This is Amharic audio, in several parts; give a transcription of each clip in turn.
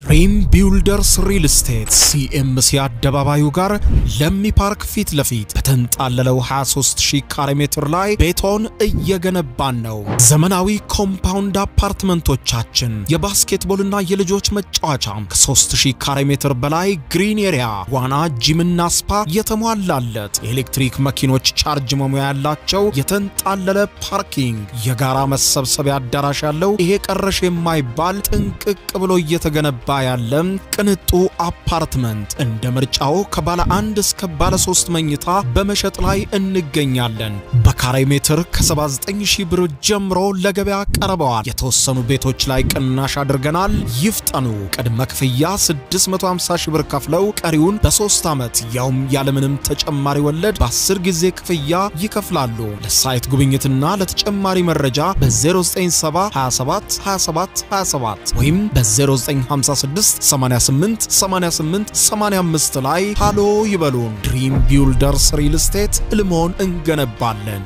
ድሪም ቢልደርስ ሪል ስቴት ሲኤምሲ አደባባዩ ጋር ለሚ ፓርክ ፊት ለፊት በተንጣለለው 23000 ካሬ ሜትር ላይ ቤቶን እየገነባን ነው። ዘመናዊ ኮምፓውንድ አፓርትመንቶቻችን የባስኬትቦልና የልጆች መጫወቻ ከ3000 ካሬ ሜትር በላይ ግሪን ኤሪያ፣ ዋና፣ ጂምና ስፓ የተሟላለት የኤሌክትሪክ መኪኖች ቻርጅ መሙያ ያላቸው የተንጣለለ ፓርኪንግ፣ የጋራ መሰብሰቢያ አዳራሽ ያለው ይሄ ቀረሽ የማይባል ጥንቅቅ ብሎ እየተገነባ ያለ ቅንጡ አፓርትመንት እንደ ምርጫው ከባለ አንድ እስከ ባለ ሶስት መኝታ በመሸጥ ላይ እንገኛለን። በካሬ ሜትር ከ79000 ብር ጀምሮ ለገበያ ቀርበዋል። የተወሰኑ ቤቶች ላይ ቅናሽ አድርገናል። ይፍጠኑ። ቅድመ ክፍያ 650 ሺህ ብር ከፍለው ቀሪውን በሶስት ዓመት ያውም ያለምንም ተጨማሪ ወለድ በ10 ጊዜ ክፍያ ይከፍላሉ። ለሳይት ጉብኝትና ለተጨማሪ መረጃ በ0970 27 27 27 ወይም በ0956 88 88 85 ላይ ሃሎ ይበሉን። ድሪም ቢልደርስ ሪል ስቴት ሕልሞን እንገነባለን።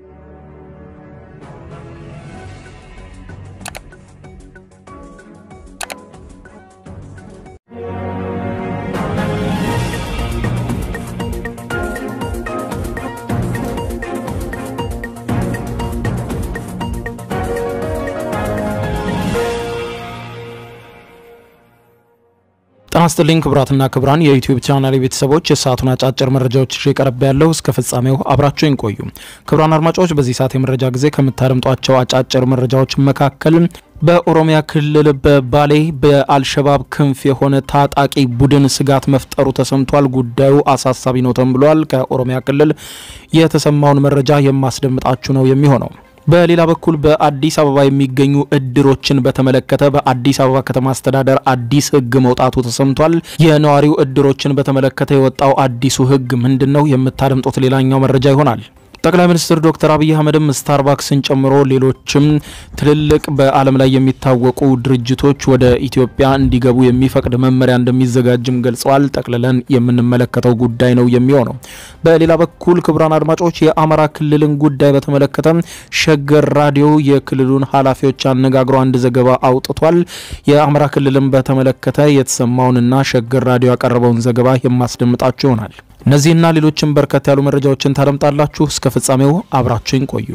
ጤና ይስጥልኝ ክቡራትና ክቡራን የዩቲዩብ ቻናል ቤተሰቦች የሰዓቱን አጫጭር መረጃዎች ይዤ ቀርብ ያለው እስከ ፍጻሜው አብራችሁን ቆዩ። ክቡራን አድማጮች በዚህ ሰዓት የመረጃ ጊዜ ከምታደምጧቸው አጫጭር መረጃዎች መካከል በኦሮሚያ ክልል በባሌ በአልሸባብ ክንፍ የሆነ ታጣቂ ቡድን ስጋት መፍጠሩ ተሰምቷል። ጉዳዩ አሳሳቢ ነው ተብሏል። ከኦሮሚያ ክልል የተሰማውን መረጃ የማስደምጣችሁ ነው የሚሆነው። በሌላ በኩል በአዲስ አበባ የሚገኙ እድሮችን በተመለከተ በአዲስ አበባ ከተማ አስተዳደር አዲስ ሕግ መውጣቱ ተሰምቷል። የነዋሪው እድሮችን በተመለከተ የወጣው አዲሱ ሕግ ምንድን ነው? የምታደምጡት ሌላኛው መረጃ ይሆናል። ጠቅላይ ሚኒስትር ዶክተር አብይ አህመድም ስታርባክስን ጨምሮ ሌሎችም ትልልቅ በዓለም ላይ የሚታወቁ ድርጅቶች ወደ ኢትዮጵያ እንዲገቡ የሚፈቅድ መመሪያ እንደሚዘጋጅም ገልጸዋል። ጠቅልለን የምንመለከተው ጉዳይ ነው የሚሆነው። በሌላ በኩል ክቡራን አድማጮች የአማራ ክልልን ጉዳይ በተመለከተ ሸገር ራዲዮ የክልሉን ኃላፊዎች አነጋግሮ አንድ ዘገባ አውጥቷል። የአማራ ክልልን በተመለከተ የተሰማውንና ሸገር ራዲዮ ያቀረበውን ዘገባ የማስደምጣችሁ ይሆናል። እነዚህና ሌሎችም በርከት ያሉ መረጃዎችን ታደምጣላችሁ። እስከ ፍጻሜው አብራችሁን ቆዩ።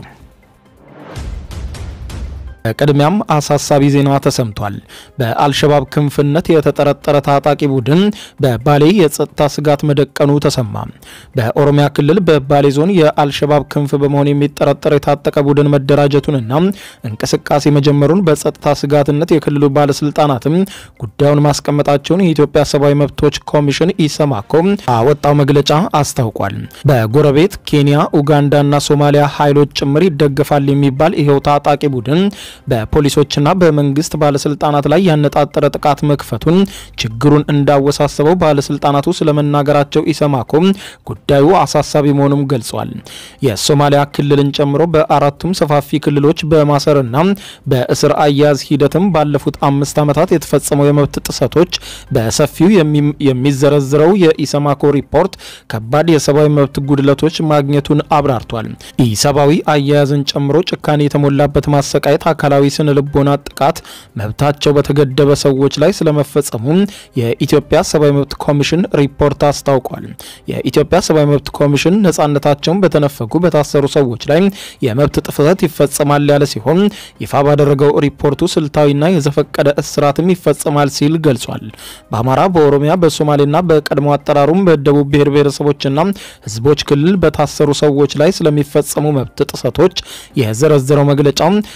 ቅድሚያም አሳሳቢ ዜና ተሰምቷል። በአልሸባብ ክንፍነት የተጠረጠረ ታጣቂ ቡድን በባሌ የጸጥታ ስጋት መደቀኑ ተሰማ። በኦሮሚያ ክልል በባሌ ዞን የአልሸባብ ክንፍ በመሆን የሚጠረጠር የታጠቀ ቡድን መደራጀቱንና እንቅስቃሴ መጀመሩን በጸጥታ ስጋትነት የክልሉ ባለስልጣናትም ጉዳዩን ማስቀመጣቸውን የኢትዮጵያ ሰብአዊ መብቶች ኮሚሽን ኢሰማኮ አወጣው መግለጫ አስታውቋል። በጎረቤት ኬንያ፣ ኡጋንዳና ሶማሊያ ኃይሎች ጭምር ይደገፋል የሚባል ይኸው ታጣቂ ቡድን በፖሊሶችና በመንግስት ባለስልጣናት ላይ ያነጣጠረ ጥቃት መክፈቱን ችግሩን እንዳወሳሰበው ባለስልጣናቱ ስለመናገራቸው ኢሰማኮ ጉዳዩ አሳሳቢ መሆኑም ገልጿል። የሶማሊያ ክልልን ጨምሮ በአራቱም ሰፋፊ ክልሎች በማሰርና በእስር አያያዝ ሂደትም ባለፉት አምስት ዓመታት የተፈጸመው የመብት ጥሰቶች በሰፊው የሚዘረዝረው የኢሰማኮ ሪፖርት ከባድ የሰብአዊ መብት ጉድለቶች ማግኘቱን አብራርቷል። ኢሰብአዊ አያያዝን ጨምሮ ጭካኔ የተሞላበት ማሰቃየት አካላዊ ስነ ልቦና ጥቃት መብታቸው በተገደበ ሰዎች ላይ ስለመፈጸሙ የኢትዮጵያ ሰብአዊ መብት ኮሚሽን ሪፖርት አስታውቋል። የኢትዮጵያ ሰብአዊ መብት ኮሚሽን ነጻነታቸውን በተነፈጉ በታሰሩ ሰዎች ላይ የመብት ጥሰት ይፈጸማል ያለ ሲሆን ይፋ ባደረገው ሪፖርቱ ስልታዊና የዘፈቀደ እስራትም ይፈጸማል ሲል ገልጿል። በአማራ፣ በኦሮሚያ፣ በሶማሌና በቀድሞ አጠራሩም በደቡብ ብሔር ብሔረሰቦችና ህዝቦች ክልል በታሰሩ ሰዎች ላይ ስለሚፈጸሙ መብት ጥሰቶች የዘረዘረው መግለጫ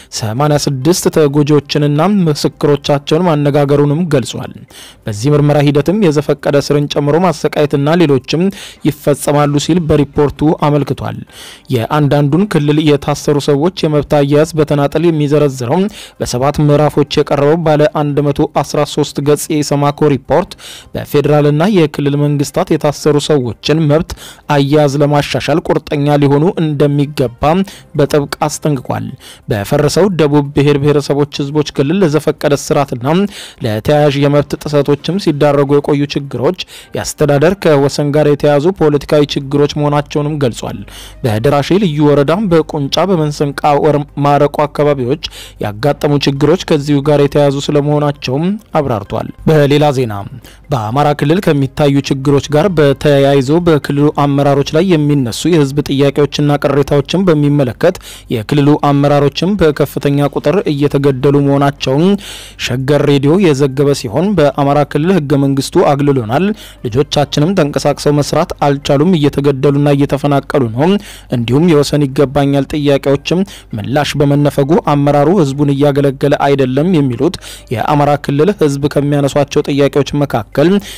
86 ተጎጂዎችንና ምስክሮቻቸውን ማነጋገሩንም ገልጿል። በዚህ ምርመራ ሂደትም የዘፈቀደ እስርን ጨምሮ ማሰቃየትና ሌሎችም ይፈጸማሉ ሲል በሪፖርቱ አመልክቷል። የአንዳንዱን ክልል የታሰሩ ሰዎች የመብት አያያዝ በተናጠል የሚዘረዝረው በሰባት ምዕራፎች የቀረበው ባለ 113 ገጽ የኢሰማኮ ሪፖርት በፌዴራልና የክልል መንግስታት የታሰሩ ሰዎችን መብት አያያዝ ለማሻሻል ቁርጠኛ ሊሆኑ እንደሚገባ በጥብቅ አስጠንቅቋል። በፈረሰው ደቡብ በደቡብ ብሔር ብሔረሰቦች ህዝቦች ክልል ለዘፈቀደ ስርዓትና ለተያያዥ የመብት ጥሰቶችም ሲዳረጉ የቆዩ ችግሮች የአስተዳደር ከወሰን ጋር የተያዙ ፖለቲካዊ ችግሮች መሆናቸውንም ገልጿል። በደራሼ ልዩ ወረዳም በቁንጫ በመንሰንቃ ማረቆ አካባቢዎች ያጋጠሙ ችግሮች ከዚሁ ጋር የተያዙ ስለመሆናቸውም አብራርቷል። በሌላ ዜና በአማራ ክልል ከሚታዩ ችግሮች ጋር በተያይዞ በክልሉ አመራሮች ላይ የሚነሱ የህዝብ ጥያቄዎችና ቅሬታዎችን በሚመለከት የክልሉ አመራሮችም በከፍተኛ ቁጥር እየተገደሉ መሆናቸውን ሸገር ሬዲዮ የዘገበ ሲሆን በአማራ ክልል ህገ መንግስቱ አግልሎናል፣ ልጆቻችንም ተንቀሳቅሰው መስራት አልቻሉም፣ እየተገደሉና እየተፈናቀሉ ነው፣ እንዲሁም የወሰን ይገባኛል ጥያቄዎችም ምላሽ በመነፈጉ አመራሩ ህዝቡን እያገለገለ አይደለም የሚሉት የአማራ ክልል ህዝብ ከሚያነሷቸው ጥያቄዎች መካከል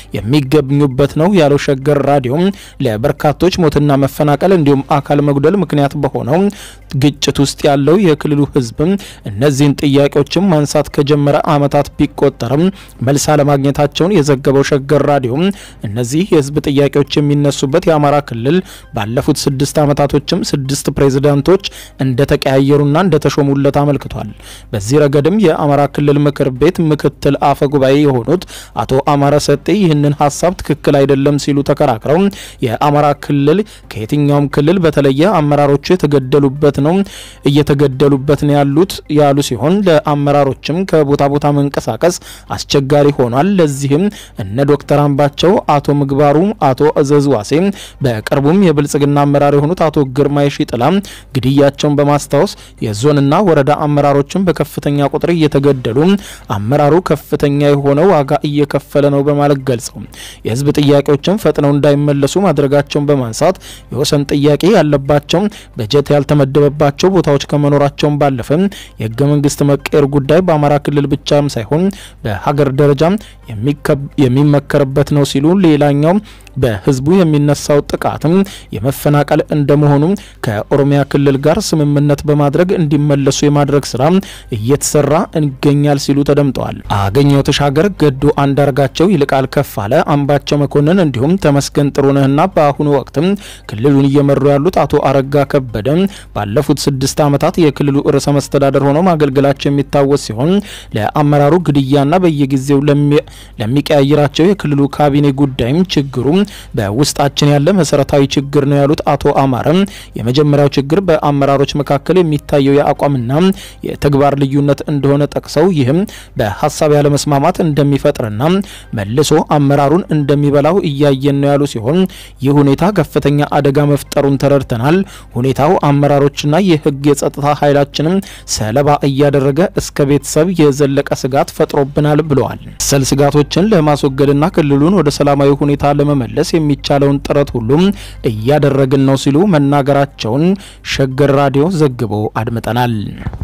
የሚገኙበት ነው ያለው ሸገር ራዲዮ ለበርካቶች ሞትና መፈናቀል እንዲሁም አካል መጉደል ምክንያት በሆነው ግጭት ውስጥ ያለው የክልሉ ህዝብ እነዚህን ጥያቄዎችም ማንሳት ከጀመረ ዓመታት ቢቆጠርም መልስ አለማግኘታቸውን የዘገበው ሸገር ራዲዮ እነዚህ የህዝብ ጥያቄዎች የሚነሱበት የአማራ ክልል ባለፉት ስድስት ዓመታቶችም ስድስት ፕሬዝዳንቶች እንደተቀያየሩና እንደተሾሙለት አመልክቷል። በዚህ ረገድም የአማራ ክልል ምክር ቤት ምክትል አፈ ጉባኤ የሆኑት አቶ አማረ ሰጤ ይህንን ሀሳብ ትክክል አይደለም ሲሉ ተከራክረው የአማራ ክልል ከየትኛውም ክልል በተለየ አመራሮቹ የተገደሉበት ነው እየተገደሉበት ነው ያሉት ያሉ ሲሆን ለአመራሮችም ከቦታ ቦታ መንቀሳቀስ አስቸጋሪ ሆኗል። ለዚህም እነ ዶክተር አምባቸው፣ አቶ ምግባሩ፣ አቶ እዘዝ ዋሴ በቅርቡም የብልጽግና አመራር የሆኑት አቶ ግርማይ ሺጥላ ግድያቸውን በማስታወስ የዞንና ወረዳ አመራሮችን በከፍተኛ ቁጥር እየተገደሉ አመራሩ ከፍተኛ የሆነ ዋጋ እየከፈለ ነው በማለት ገልጸው የህዝብ ጥያቄዎችን ፈጥነው እንዳይመለሱ ማድረጋቸውን በማንሳት የወሰን ጥያቄ ያለባቸው በጀት ያልተመደበባቸው ቦታዎች ከመኖራቸውን ባለፈ የህገ መንግስት መቀየር ጉዳይ በአማራ ክልል ብቻም ሳይሆን በሀገር ደረጃ የሚመከርበት ነው ሲሉ ሌላኛው በህዝቡ የሚነሳው ጥቃትም የመፈናቀል እንደመሆኑ ከኦሮሚያ ክልል ጋር ስምምነት በማድረግ እንዲመለሱ የማድረግ ስራ እየተሰራ ይገኛል ሲሉ ተደምጠዋል። አገኘው ተሻገር፣ ገዱ አንዳርጋቸው፣ ይልቃል ከፋለ፣ አምባቸው መኮንን እንዲሁም ተመስገን ጥሩነህና በአሁኑ ወቅትም ክልሉን እየመሩ ያሉት አቶ አረጋ ከበደ ባለፉት ስድስት ዓመታት የክልሉ ርዕሰ መስተዳደር ሆነው ማገልገላቸው የሚታወስ ሲሆን ለአመራሩ ግድያና በየጊዜው ለሚቀያይራቸው የክልሉ ካቢኔ ጉዳይም ችግሩ በውስጣችን ያለ መሰረታዊ ችግር ነው ያሉት አቶ አማረም የመጀመሪያው ችግር በአመራሮች መካከል የሚታየው የአቋምና የተግባር ልዩነት እንደሆነ ጠቅሰው ይህም በሀሳብ ያለመስማማት እንደሚፈጥርና መልሶ አመራሩን እንደሚበላው እያየን ነው ያሉ ሲሆን ይህ ሁኔታ ከፍተኛ አደጋ መፍጠሩን ተረድተናል። ሁኔታው አመራሮችና የህግ የጸጥታ ኃይላችንም ሰለባ እያደረገ እስከ ቤተሰብ የዘለቀ ስጋት ፈጥሮብናል ብለዋል። መሰል ስጋቶችን ለማስወገድና ክልሉን ወደ ሰላማዊ ሁኔታ ለመመለስ የሚቻለውን ጥረት ሁሉም እያደረግን ነው ሲሉ መናገራቸውን ሸገር ራዲዮ ዘግቦ አድምጠናል።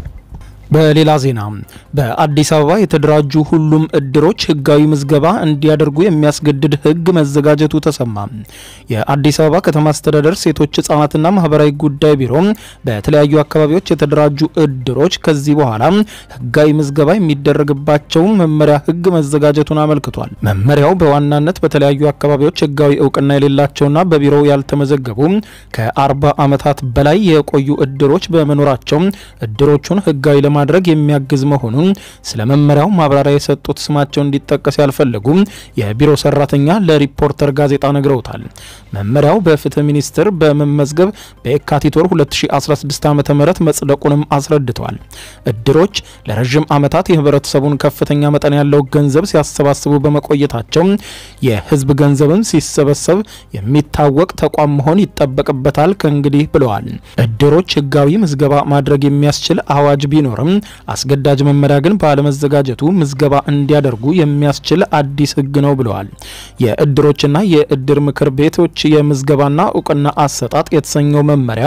በሌላ ዜና በአዲስ አበባ የተደራጁ ሁሉም እድሮች ህጋዊ ምዝገባ እንዲያደርጉ የሚያስገድድ ህግ መዘጋጀቱ ተሰማ። የአዲስ አበባ ከተማ አስተዳደር ሴቶች ህጻናትና ማህበራዊ ጉዳይ ቢሮ በተለያዩ አካባቢዎች የተደራጁ እድሮች ከዚህ በኋላ ህጋዊ ምዝገባ የሚደረግባቸው መመሪያ ህግ መዘጋጀቱን አመልክቷል። መመሪያው በዋናነት በተለያዩ አካባቢዎች ህጋዊ እውቅና የሌላቸውና በቢሮው ያልተመዘገቡ ከአርባ ዓመታት በላይ የቆዩ እድሮች በመኖራቸው እድሮቹን ህጋዊ ለማ ማድረግ የሚያግዝ መሆኑን ስለ መመሪያው ማብራሪያ የሰጡት ስማቸው እንዲጠቀስ ያልፈለጉ የቢሮ ሰራተኛ ለሪፖርተር ጋዜጣ ነግረውታል። መመሪያው በፍትህ ሚኒስቴር በመመዝገብ በየካቲት ወር 2016 ዓ ም መጽደቁንም አስረድተዋል። እድሮች ለረዥም ዓመታት የህብረተሰቡን ከፍተኛ መጠን ያለው ገንዘብ ሲያሰባስቡ በመቆየታቸው የህዝብ ገንዘብን ሲሰበሰብ የሚታወቅ ተቋም መሆን ይጠበቅበታል ከእንግዲህ ብለዋል። እድሮች ህጋዊ ምዝገባ ማድረግ የሚያስችል አዋጅ ቢኖርም አስገዳጅ መመሪያ ግን ባለመዘጋጀቱ ምዝገባ እንዲያደርጉ የሚያስችል አዲስ ህግ ነው ብለዋል። የእድሮችና የእድር ምክር ቤቶች የምዝገባና እውቅና አሰጣጥ የተሰኘው መመሪያ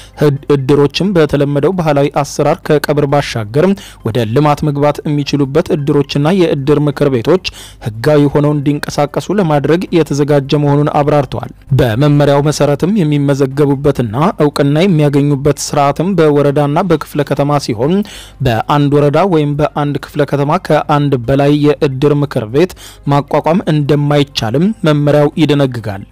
እድሮችም በተለመደው ባህላዊ አሰራር ከቀብር ባሻገር ወደ ልማት መግባት የሚችሉበት እድሮችና የእድር ምክር ቤቶች ህጋዊ ሆነው እንዲንቀሳቀሱ ለማድረግ የተዘጋጀ መሆኑን አብራርተዋል። በመመሪያው መሰረትም የሚመዘገቡበትና እውቅና የሚያገኙበት ስርዓትም በወረዳና በክፍለ ከተማ ሲሆን በአንድ ወረዳ ወይም በአንድ ክፍለ ከተማ ከአንድ በላይ የእድር ምክር ቤት ማቋቋም እንደማይቻልም መመሪያው ይደነግጋል።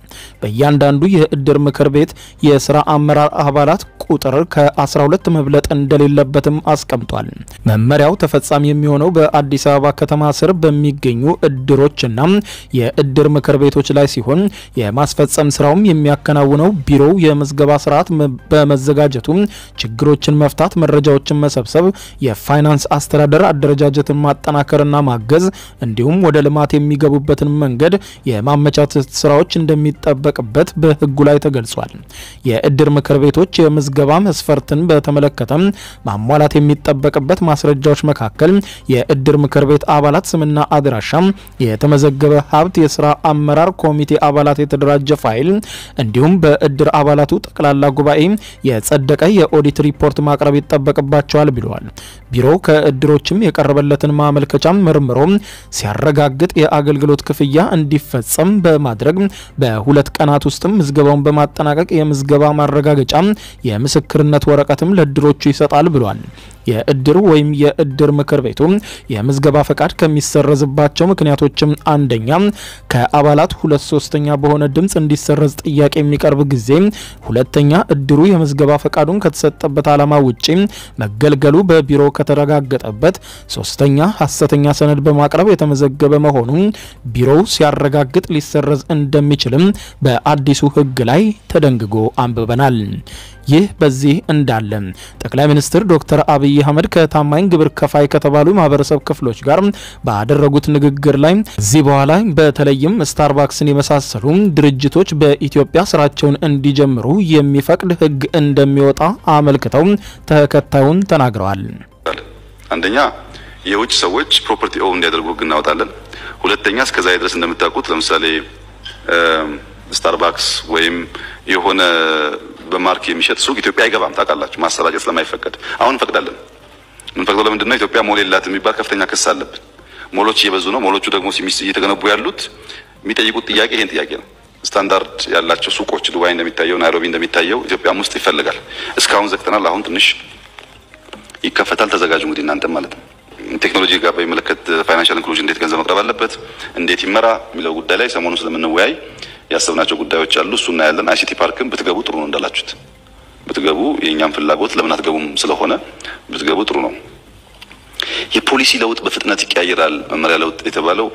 በእያንዳንዱ የእድር ምክር ቤት የስራ አመራር አባላት ቁጥር ከ12 መብለጥ እንደሌለበትም አስቀምጧል። መመሪያው ተፈጻሚ የሚሆነው በአዲስ አበባ ከተማ ስር በሚገኙ እድሮችና የእድር ምክር ቤቶች ላይ ሲሆን የማስፈጸም ስራውም የሚያከናውነው ቢሮው የምዝገባ ስርዓት በመዘጋጀቱ ችግሮችን መፍታት፣ መረጃዎችን መሰብሰብ፣ የፋይናንስ አስተዳደር አደረጃጀትን ማጠናከርና ማገዝ እንዲሁም ወደ ልማት የሚገቡበትን መንገድ የማመቻቸት ስራዎች እንደሚጠበቅበት በህጉ ላይ ተገልጿል። የእድር ምክር ቤቶች የምዝገባ መስፈርትን በተመለከተ ማሟላት የሚጠበቅበት ማስረጃዎች መካከል የእድር ምክር ቤት አባላት ስምና አድራሻ፣ የተመዘገበ ሀብት፣ የስራ አመራር ኮሚቴ አባላት የተደራጀ ፋይል እንዲሁም በእድር አባላቱ ጠቅላላ ጉባኤ የጸደቀ የኦዲት ሪፖርት ማቅረብ ይጠበቅባቸዋል ብለዋል። ቢሮው ከእድሮችም የቀረበለትን ማመልከቻ መርምሮ ሲያረጋግጥ የአገልግሎት ክፍያ እንዲፈጸም በማድረግ በሁለት ቀናት ውስጥም ምዝገባውን በማጠናቀቅ የምዝገባ ማረጋገጫ የምስክርነት ወረቀትም ለእድሮቹ ይሰጣል ብሏል። የእድር ወይም የእድር ምክር ቤቱ የምዝገባ ፈቃድ ከሚሰረዝባቸው ምክንያቶችም አንደኛ ከአባላት ሁለት ሶስተኛ በሆነ ድምፅ እንዲሰረዝ ጥያቄ የሚቀርብ ጊዜ፣ ሁለተኛ እድሩ የምዝገባ ፈቃዱን ከተሰጠበት ዓላማ ውጪ መገልገሉ በቢሮ ከተረጋገጠበት፣ ሶስተኛ ሐሰተኛ ሰነድ በማቅረብ የተመዘገበ መሆኑ ቢሮው ሲያረጋግጥ ሊሰረዝ እንደሚችልም በአዲሱ ሕግ ላይ ተደንግጎ አንብበናል። ይህ በዚህ እንዳለ ጠቅላይ ሚኒስትር ዶክተር አብይ አህመድ ከታማኝ ግብር ከፋይ ከተባሉ ማህበረሰብ ክፍሎች ጋር ባደረጉት ንግግር ላይ እዚህ በኋላ በተለይም ስታርባክስን የመሳሰሉ ድርጅቶች በኢትዮጵያ ስራቸውን እንዲጀምሩ የሚፈቅድ ህግ እንደሚወጣ አመልክተው ተከታዩን ተናግረዋል። አንደኛ የውጭ ሰዎች ፕሮፐርቲ ኦውን እንዲያደርጉ ህግ እናወጣለን። ሁለተኛ እስከዛ ድረስ እንደምታውቁት ለምሳሌ ስታርባክስ ወይም የሆነ በማርክ የሚሸጥ ሱቅ ኢትዮጵያ አይገባም። ታውቃላችሁ፣ ማሰራጨት ስለማይፈቀድ አሁን እንፈቅዳለን። የምንፈቅደው ለምንድን ነው? ኢትዮጵያ ሞል የላትም የሚባል ከፍተኛ ክስ አለብን። ሞሎች እየበዙ ነው። ሞሎቹ ደግሞ እየተገነቡ ያሉት የሚጠይቁት ጥያቄ ይሄን ጥያቄ ነው። ስታንዳርድ ያላቸው ሱቆች ዱባይ እንደሚታየው፣ ናይሮቢ እንደሚታየው ኢትዮጵያም ውስጥ ይፈልጋል። እስካሁን ዘግተናል። አሁን ትንሽ ይከፈታል። ተዘጋጁ እንግዲህ እናንተም ማለት ነው። ቴክኖሎጂ ጋር በሚመለከት ፋይናንሻል ኢንክሉዥን እንዴት ገንዘብ መቅረብ አለበት፣ እንዴት ይመራ የሚለው ጉዳይ ላይ ሰሞኑን ስለምንወያይ ያሰብናቸው ጉዳዮች አሉ። እሱ እናያለን። አይሲቲ ፓርክም ብትገቡ ጥሩ ነው እንዳላችሁት ብትገቡ የእኛም ፍላጎት ለምን አትገቡም ስለሆነ ብትገቡ ጥሩ ነው። የፖሊሲ ለውጥ በፍጥነት ይቀያየራል። መመሪያ ለውጥ የተባለው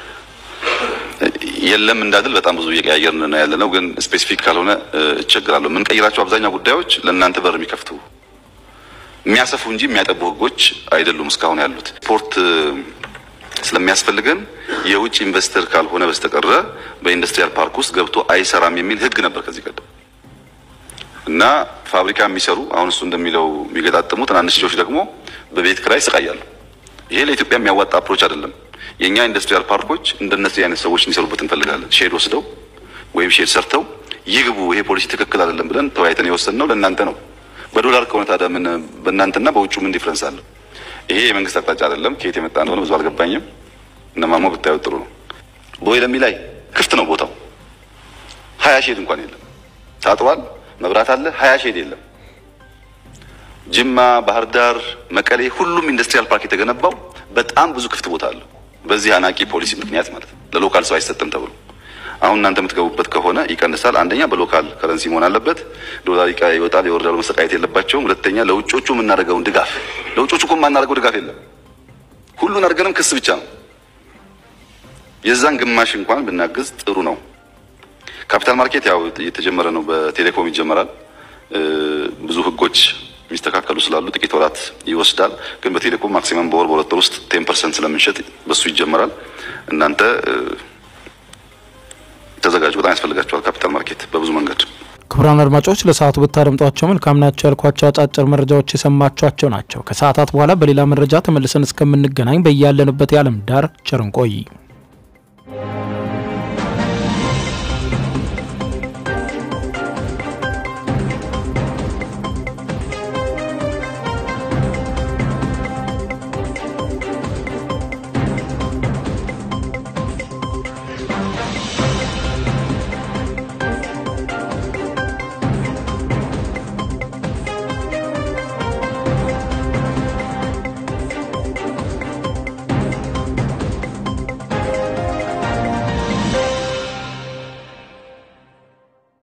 የለም እንዳድል በጣም ብዙ እየቀያየርን ነው ያለ ነው። ግን ስፔሲፊክ ካልሆነ እቸግራለሁ። የምንቀይራቸው አብዛኛው ጉዳዮች ለእናንተ በር የሚከፍቱ የሚያሰፉ እንጂ የሚያጠቡ ህጎች አይደሉም እስካሁን ያሉት ስፖርት ስለሚያስፈልገን የውጭ ኢንቨስተር ካልሆነ በስተቀረ በኢንዱስትሪያል ፓርክ ውስጥ ገብቶ አይሰራም የሚል ህግ ነበር ከዚህ ቀደም እና ፋብሪካ የሚሰሩ አሁን እሱ እንደሚለው የሚገጣጥሙ ትናንሽ ልጆች ደግሞ በቤት ክራይ ይሰቃያሉ። ይሄ ለኢትዮጵያ የሚያዋጣ አፕሮች አይደለም። የእኛ ኢንዱስትሪያል ፓርኮች እንደነዚህ አይነት ሰዎች እንዲሰሩበት እንፈልጋለን። ሼድ ወስደው ወይም ሼድ ሰርተው ይግቡ። ይሄ ፖሊሲ ትክክል አይደለም ብለን ተወያይተን የወሰንነው ለእናንተ ነው። በዶላር ከሆነ ታዲያ ምን በእናንተና በውጩ ምን ዲፍረንስ አለው? ይሄ የመንግስት አቅጣጫ አይደለም። ከየት የመጣ እንደሆነ ብዙ አልገባኝም። እነማሞ ብታዩት ጥሩ ነው። ቦይ ለሚ ላይ ክፍት ነው ቦታው። ሀያ ሼድ እንኳን የለም። ታጥሯል፣ መብራት አለ። ሀያ ሼድ የለም። ጅማ፣ ባህር ዳር፣ መቀሌ ሁሉም ኢንዱስትሪያል ፓርክ የተገነባው በጣም ብዙ ክፍት ቦታ አለው። በዚህ አናቂ ፖሊሲ ምክንያት ማለት ነው። ለሎካል ሰው አይሰጥም ተብሎ አሁን እናንተ የምትገቡበት ከሆነ ይቀንሳል። አንደኛ በሎካል ከረንሲ መሆን አለበት። ዶላር ይወጣል ይወርዳል፣ መሰቃየት የለባቸውም። ሁለተኛ ለውጮቹ የምናደርገውን ድጋፍ ለውጮቹ እኮ የማናደርገው ድጋፍ የለም። ሁሉን አድርገንም ክስ ብቻ ነው። የዛን ግማሽ እንኳን ብናግዝ ጥሩ ነው። ካፒታል ማርኬት ያው እየተጀመረ ነው። በቴሌኮም ይጀመራል። ብዙ ህጎች የሚስተካከሉ ስላሉ ጥቂት ወራት ይወስዳል። ግን በቴሌኮም ማክሲመም በወር በሁለት ወር ውስጥ ቴን ፐርሰንት ስለምንሸጥ በሱ ይጀመራል። እናንተ ተዘጋጁ። በጣም ያስፈልጋቸዋል ካፒታል ማርኬት በብዙ መንገድ። ክቡራን አድማጮች ለሰዓቱ ብታደምጧቸው መልካም ናቸው ያልኳቸው አጫጭር መረጃዎች የሰማችኋቸው ናቸው። ከሰዓታት በኋላ በሌላ መረጃ ተመልሰን እስከምንገናኝ በያለንበት የዓለም ዳር ቸር እንቆይ።